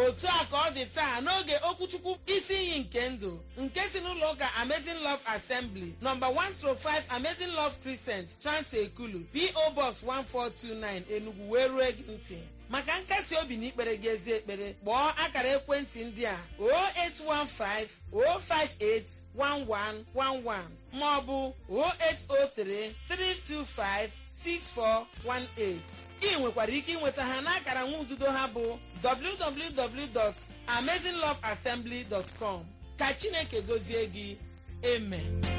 otu a ka ọ dị taa n'oge okwuchukwu isi iyi nke ndụ nke si n'ụlọ ụka amazing love assembly nọmba 105 amazing love crescent trans ekulu po box 1429 enugu wee rue gị ntị maka nkasi obi na ikpere gị ezi ekpere kpọọ akara ekwentị ndị a 0815 058 1111 maọbụ 0803 325 6418 ị nwekwara ike ịnweta ha n'akara nwa ududo ha bụ www.amazingloveassembly.com ka chineke gozie gị amen